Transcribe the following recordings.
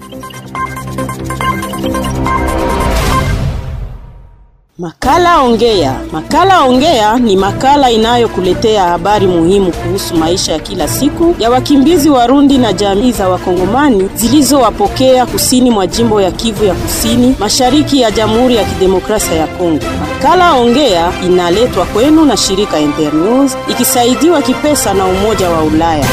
Makala Ongea. Makala Ongea ni makala inayokuletea habari muhimu kuhusu maisha ya kila siku ya wakimbizi Warundi na jamii za Wakongomani zilizowapokea kusini mwa jimbo ya Kivu ya Kusini, mashariki ya Jamhuri ya Kidemokrasia ya Kongo. Makala Ongea inaletwa kwenu na shirika Internews ikisaidiwa kipesa na Umoja wa Ulaya.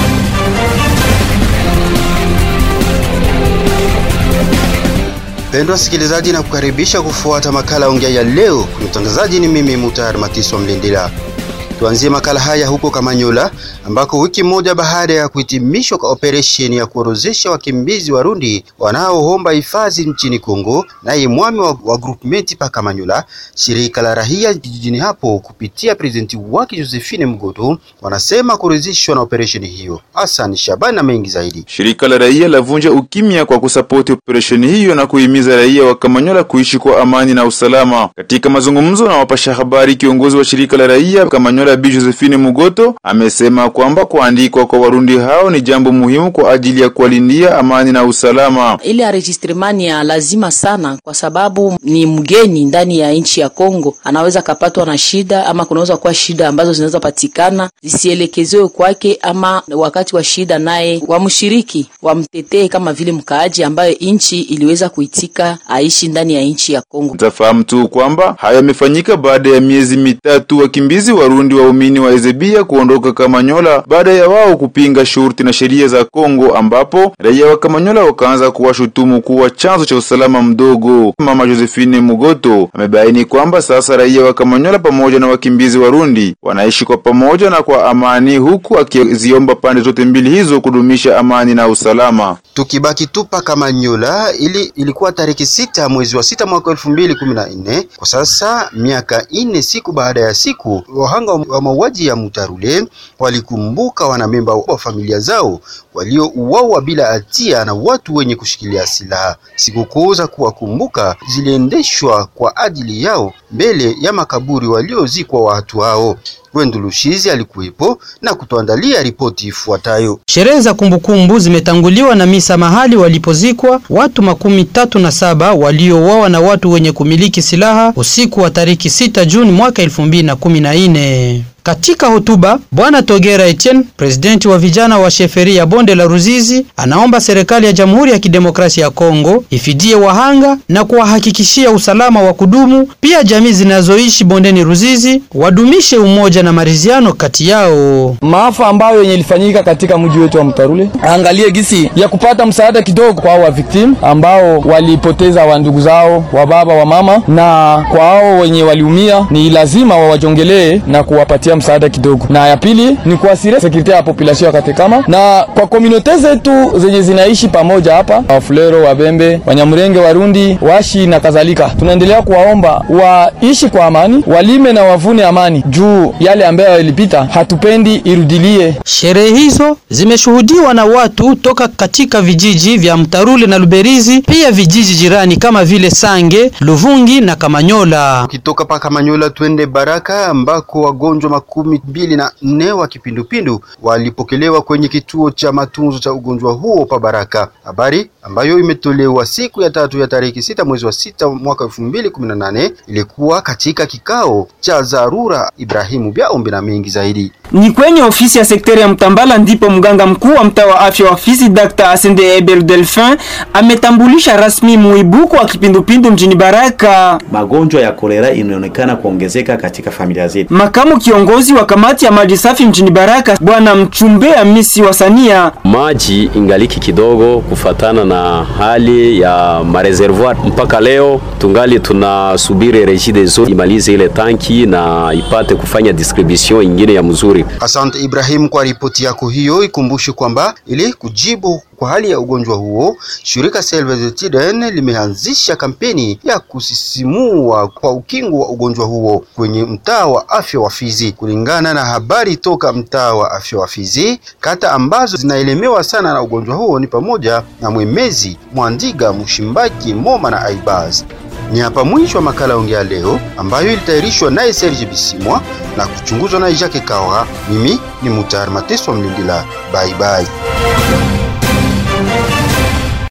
Pendwa sikilizaji, na kukaribisha kufuata makala ongea ya leo. Mtangazaji ni mimi Mutar Matiswa Mlindila. Tuanzie makala haya huko Kamanyola ambako wiki moja baada ya kuhitimishwa kwa operesheni ya kuorozesha wakimbizi Warundi wanaoomba hifadhi nchini Kongo, naye mwami wa, wa groupement pa Kamanyola, shirika la rahia jijini hapo kupitia presidenti wake Josephine Mgoto wanasema kuridhishwa na operesheni hiyo. Hassan Shabani na mengi zaidi. Shirika la raia lavunja ukimya kwa kusapoti operesheni hiyo na kuhimiza raia wa Kamanyola kuishi kwa amani na usalama. Katika mazungumzo na wapasha habari, kiongozi wa shirika la raia Kamanyola Bi Josephine Mugoto amesema kwamba kuandikwa kwa Warundi hao ni jambo muhimu kwa ajili ya kuwalindia amani na usalama. Ile enregistrement ya lazima sana, kwa sababu ni mgeni ndani ya nchi ya Kongo, anaweza kapatwa na shida ama kunaweza kuwa shida ambazo zinaweza patikana zisielekezewe kwake, ama wakati wa shida naye wamshiriki, wamtetee kama vile mkaaji ambaye nchi iliweza kuitika aishi ndani ya nchi ya Kongo. Utafahamu tu kwamba haya yamefanyika baada ya miezi mitatu wakimbizi Warundi waumini wa Ezebia kuondoka Kamanyola baada ya wao kupinga shurti na sheria za Kongo, ambapo raia wa Kamanyola wakaanza kuwashutumu kuwa chanzo cha usalama mdogo. Mama Josephine Mugoto amebaini kwamba sasa raia wa Kamanyola pamoja na wakimbizi Warundi wanaishi kwa pamoja na kwa amani, huku akiziomba pande zote mbili hizo kudumisha amani na usalama. Tukibaki tupa Kamanyola, ili ilikuwa tariki sita mwezi wa sita mwaka elfu mbili kumi na nne. Kwa sasa miaka ine siku baada ya siku, wahanga wa mauaji ya Mutarule walikumbuka wanamemba wa familia zao waliouawa bila hatia na watu wenye kushikilia silaha. Sikukuu za kuwakumbuka ziliendeshwa kwa ajili yao mbele ya makaburi waliozikwa watu hao. Gwendu Lushizi alikuwepo na kutuandalia ripoti ifuatayo. Sherehe za kumbukumbu zimetanguliwa na misa mahali walipozikwa watu makumi tatu na saba waliouawa na watu wenye kumiliki silaha usiku wa tariki sita Juni mwaka elfu mbili na kumi na nne. Katika hotuba Bwana Togera Etienne, presidenti wa vijana wa sheferi ya bonde la Ruzizi, anaomba serikali ya Jamhuri ya Kidemokrasia ya Kongo ifidie wahanga na kuwahakikishia usalama wa kudumu. Pia jamii zinazoishi bondeni Ruzizi wadumishe umoja na maridhiano kati yao. Maafa ambayo yenye ilifanyika katika mji wetu wa Mtarule, angalie gisi ya kupata msaada kidogo kwa wa victim ambao walipoteza wa ndugu zao wa baba wa mama, na kwa hao wenye waliumia ni lazima wawajongelee na kuwapatia msaada kidogo, na ya pili ni kuasiria sekurite ya population ya Katekama na kwa komunote zetu zenye zinaishi pamoja hapa, Wafulero, Wabembe, Wanyamurenge, Warundi, Washi na kadhalika. Tunaendelea kuwaomba waishi kwa amani, walime na wavune amani, juu yale ambayo yalipita hatupendi irudilie. Sherehe hizo zimeshuhudiwa na watu toka katika vijiji vya Mtarule na Luberizi, pia vijiji jirani kama vile Sange, Luvungi na Kamanyola. Ukitoka pa Kamanyola twende Baraka ambako wagonjwa makumi mbili na nne wa kipindupindu walipokelewa kwenye kituo cha matunzo cha ugonjwa huo pa Baraka, habari ambayo imetolewa siku ya tatu ya tariki sita mwezi wa sita mwaka elfu mbili kumi na nane ilikuwa katika kikao cha dharura. Ibrahimu Byaombe na mengi zaidi ni kwenye ofisi ya sekteri ya Mtambala ndipo mganga mkuu wa mtaa wa afya wa Fizi Dr. Asende Eber Delphin ametambulisha rasmi muibuko wa kipindupindu mjini Baraka. Magonjwa ya kolera inaonekana kuongezeka katika familia zetu. Makamu kiongozi wa kamati ya maji safi mjini Baraka bwana Mchumbe Amisi wa Sania, maji ingaliki kidogo kufatana na hali ya mareservoir. Mpaka leo tungali tunasubiri Regideso imalize ile tanki na ipate kufanya distribution ingine ya mzuri. Asante Ibrahim kwa ripoti yako hiyo. Ikumbushe kwamba ili kujibu kwa hali ya ugonjwa huo, shirika Salvation limeanzisha kampeni ya kusisimua kwa ukingo wa ugonjwa huo kwenye mtaa wa afya wa Fizi. Kulingana na habari toka mtaa wa afya wa Fizi, kata ambazo zinaelemewa sana na ugonjwa huo ni pamoja na Mwemezi, Mwandiga, Mshimbaki, Moma na Aibaz. Ni hapa mwisho wa makala ongea leo ambayo ilitayarishwa naye Serge Bisimwa na kuchunguzwa naye Jacques Kawa. Mimi ni Mutar Mateso Mlindila. Bye bye.